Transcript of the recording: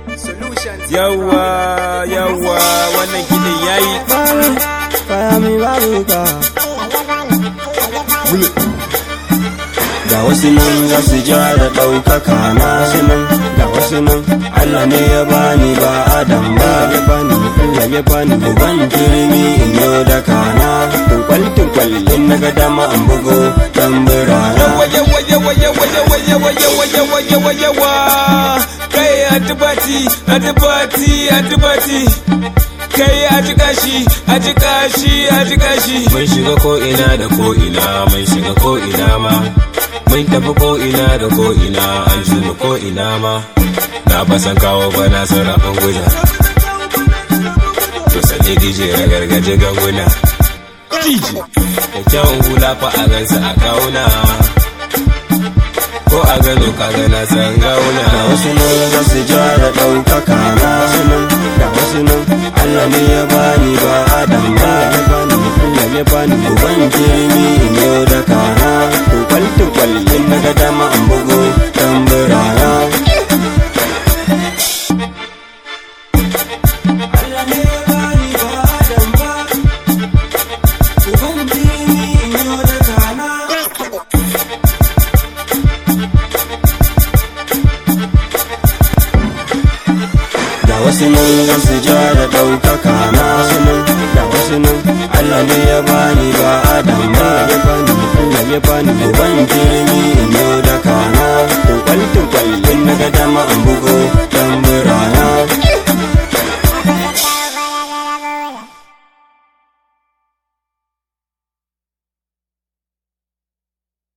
Yawa, yawa, wannan kiɗin yayi. Fayami babuka. Ga wasu nan za su ja da ɗaukaka na wasu nan, ga wasu nan, Allah ne ya bani ba Adam ba ya bani, Allah ya bani uban turmi in yo da kana. Tunkwal tunkwal in na ga dama an bugo tambura na. Yawa, yawa, yawa, yawa, yawa, yawa, yawa, yawa, yawa, yawa. Kai antibati, antibati, antibati. Kai a jiƙa shi, a jiƙa shi, a jiƙa shi. Mun shiga ko ina da ko ina, mun shiga ko ina ma. Mun tafi ko ina da ko ina, an mu ko ina ma. Na fasan kawo bana sarrafin guja. To sani DJ na gargaje ganguna. DJ. Da kyawun hula fa a gansa a kauna. Ko a gano ka gana san gauna. Ga wasu nan za su ja da ɗaukaka na wasu nan, ga wasu nan, Allah ne ya bani ba Adam ba ya bani, Allah ya bani uban turmi in yo da kana. Tunkwal tunkwal in na ga dama an bugo tambura na. Allah ne ya bani ba Adam ba, uban turmi in yo da kana. Ga wasu nan za su ja da ɗaukaka na wasu nan, ga wasu nan, Allah ne ya bani ba Adam ba ya bani, Allah ya bani uban turmi in yo da kana. Tunkwal tunkwal in na ga dama an